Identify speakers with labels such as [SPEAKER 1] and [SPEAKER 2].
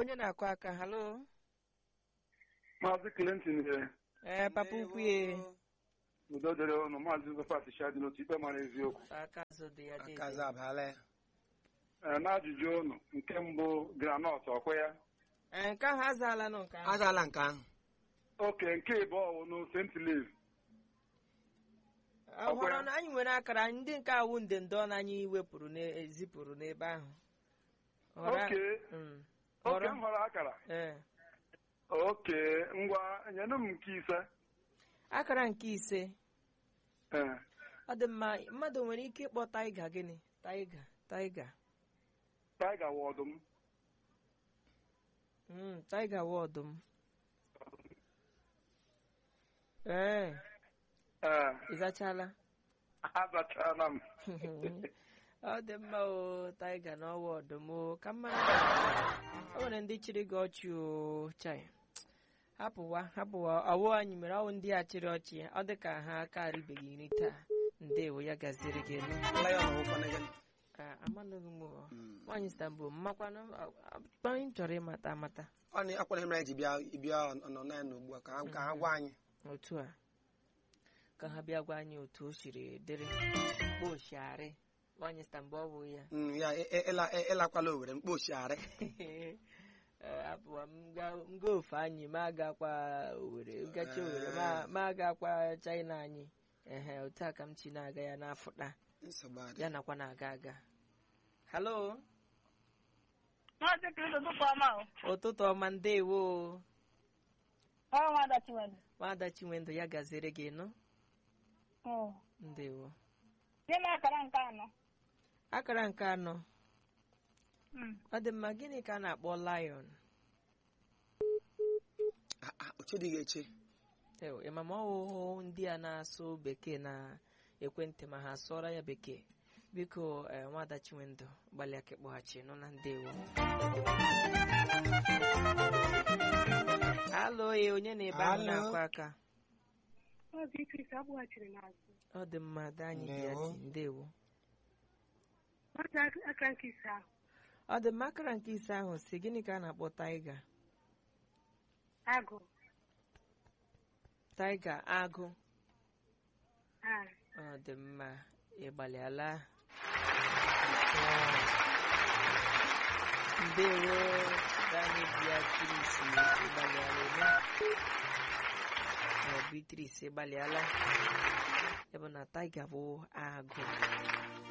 [SPEAKER 1] onye na-akụ aka halo
[SPEAKER 2] Maazị Clinton nyere
[SPEAKER 1] ee papa ukwu ye
[SPEAKER 2] udo dịrị ụnụ Maazị Josephat Shadi n'otu ikpe mara eziokwu
[SPEAKER 1] aka azụ dị ya dị
[SPEAKER 3] akaza abala ya
[SPEAKER 2] Ee, n'ajụjụ ụnụ nke mbụ granọt ọkwa ya
[SPEAKER 1] ee nke ahụ azaala nụ nke ahụ
[SPEAKER 3] azaala nke ahụ
[SPEAKER 2] oke nke ịbụọ wụ St. Louis
[SPEAKER 1] ọhụrụ na anyị nwere akara ndị nke awụ ndende ọnụ anyị wepụrụ na- ezipụrụ n'ebe ahụ Họrọ-
[SPEAKER 2] oke
[SPEAKER 1] Mm.
[SPEAKER 2] oke
[SPEAKER 1] Họrọ-
[SPEAKER 2] m họrọ akara
[SPEAKER 1] ee
[SPEAKER 2] oke ngwa nyenụ m nke ise
[SPEAKER 1] akara nke ise
[SPEAKER 2] Ee,
[SPEAKER 1] ọ dị mma mmadụ nwere ike ịkpọ taiga gịnị taiga taiga
[SPEAKER 2] Tiger wụ ọdụm
[SPEAKER 1] Mm, taiga wụ ọdụm ee
[SPEAKER 2] ee
[SPEAKER 1] ị zachala
[SPEAKER 2] azachara m
[SPEAKER 1] ọ dị mma o taiga na ọwa ọdụm o ka mma o nwere ndị chịrị gị ọchị o chai hapụwa hapụwa ọwụ anyị mere ọwụ ndị a chịrị ọchị ọ dị ka ha aka arịbeghị nri taa ndewo ya gaziere gị elu
[SPEAKER 3] lion wụkwana gị
[SPEAKER 1] Ah, amanụghị m o.
[SPEAKER 3] Mm.
[SPEAKER 1] nwaanyị stambul mmakwanụ anyị chọrọ ịmata amata
[SPEAKER 3] ọ na akwara ihe mere anyị ji bịa bịa nọ na ya ugbu a ka ha- ka ha gwa anyị
[SPEAKER 1] otu a ka ha bịa gwa anyị otu o siri dịrị kpochiarị nwaanyị stambul ọ bụ ya
[SPEAKER 3] Mm, ya ị- ị- ịla- ị- ịlakwala owere mkpochiarị
[SPEAKER 1] Ee, apụwa m ga- m gaa ofe anyị ma agakwa owere gacha owere ma- ma agakwa china anyị ehe otu a ka m chi na-aga ya n'afụta
[SPEAKER 3] nsogbu adị
[SPEAKER 1] ya nakwa na-aga aga halo
[SPEAKER 4] Maazị Kristo ụtụtụ ọma o.
[SPEAKER 1] ụtụtụ ọma ndewo
[SPEAKER 4] Ọ nwada Chinwendu.
[SPEAKER 1] nwada chinwendụ ya gaziere gị nụ
[SPEAKER 4] Mm.
[SPEAKER 1] ndewo
[SPEAKER 4] Nye m akara nke anọ.
[SPEAKER 1] akara nke anọ
[SPEAKER 4] Mm.
[SPEAKER 1] ọ dị mma gịnị ka a na-akpọ lion
[SPEAKER 3] Ah, ah, oche dị ga-eche
[SPEAKER 1] Ew, ị ma ma ọwụhụ ndị a na-asụ bekee na ekwentị ma ha sụọra ya bekee biko eh, nwada chinwendụ gbalịa ka ịkpọghachi nọ na ndewo alo ya onye na-ebe ahụ
[SPEAKER 3] Alo.
[SPEAKER 1] na-akụ aka
[SPEAKER 4] Maazị Kristo abụghachiri n'azụ.
[SPEAKER 1] ọ dị mma dị anyị dị ya
[SPEAKER 3] Ndewo.
[SPEAKER 1] dị ndewo
[SPEAKER 4] Maazị aka nke ise ahụ.
[SPEAKER 1] ọ dị mma akara nke ise ahụ si gịnị ka a na-akpọ taiga
[SPEAKER 4] Agụ.
[SPEAKER 1] taiga agụ
[SPEAKER 4] Ah.
[SPEAKER 1] ọ dị mma ịgbalịala ndewo dani beatrice ịgbalịala eme ọ beatrice ịgbalịala ebe na taiga bụ agụ